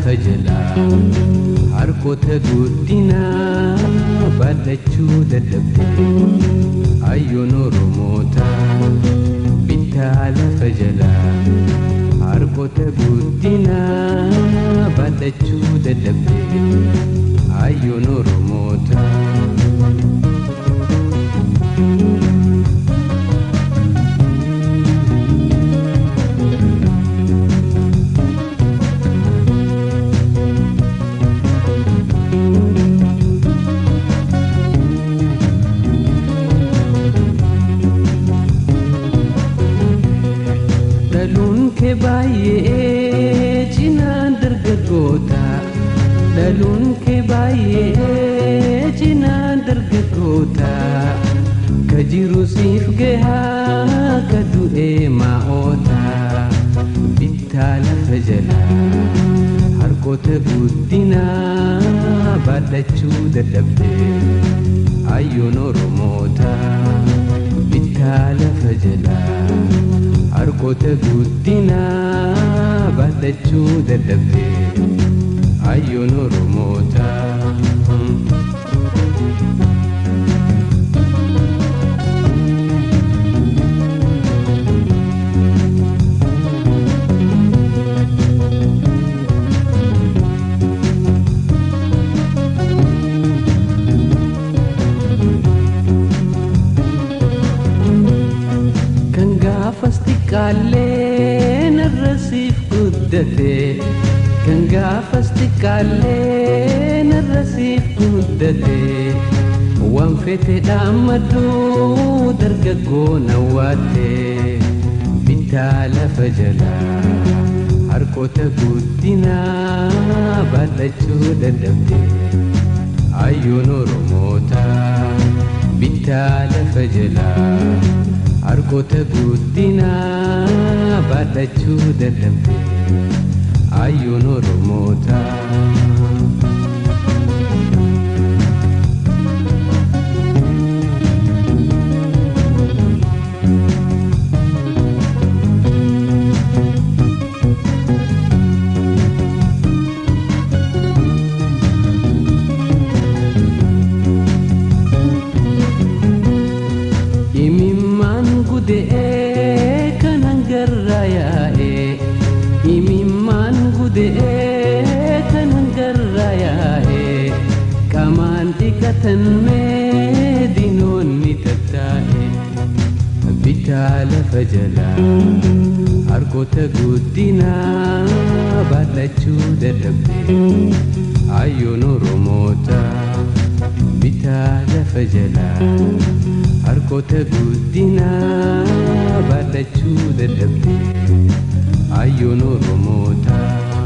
lafa jalaa harkoota guddinaa baadhachuu dadhabde hayyoon oromoota bittaa lafa jalaa harkoota guddinaa baadhachuu dadhabde hayyoon oromoota. dhaluun kee baay'ee cinaan dargaggoota dhaluun kee baay'ee cinaan dargaggoota ka jiru siif gahaa ka du'ee maa'oota bittaa lafa jalaa harkoota guddinaa baadhachuu dadhabde hayyoon oromoota bittaa lafa jalaa harkoota guddinaa baadhachuu dadhabde hayyoon oromoota. kan gaafas xiqqaallee narra siif guddate kan gaafas xiqqaallee narra siif guddate waan fete dhaammadhu dargaggoo nawwaatte bittaa lafa jalaa harkoota guddinaa baadhachuu dadhabde hayyoon oromoota bittaa lafa jalaa harkoota guddinaa baadhachuu dadhabde hayyoon oromoota. imimmaan gude'ee kan hangarraa yaa'e imimmaan gude'ee kan hangarraa yaa'e qamaan dhiqatan mee dinoonni tattaa'e bitaa lafa jalaa harkoota guddinaa baadhachuu dadhabde hayyoon oromoota bitaa lafa jalaa harkoota guddinaa baadhachuu dadhabde hayyoon oromoota.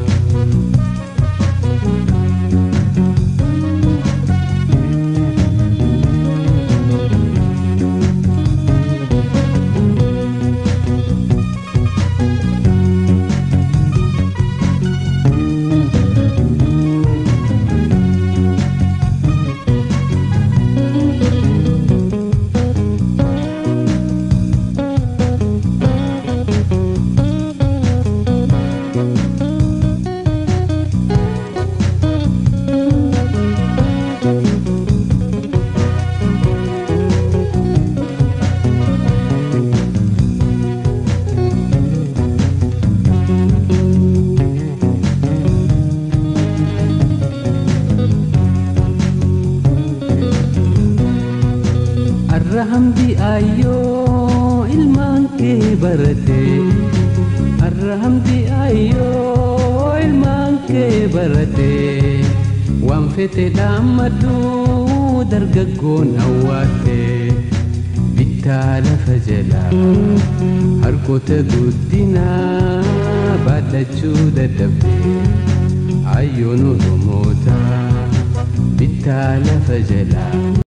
Arra hamdi ayyoo ilmaan kee barate Arra hamdi ayyoo ilmaan kee barate Waan fete dhaammadhu dargaggoon hawwaate Bittaa lafa jalaa harkoota guddinaa baadhachuu dadhabde Hayyoon oromoota bittaa lafa jalaa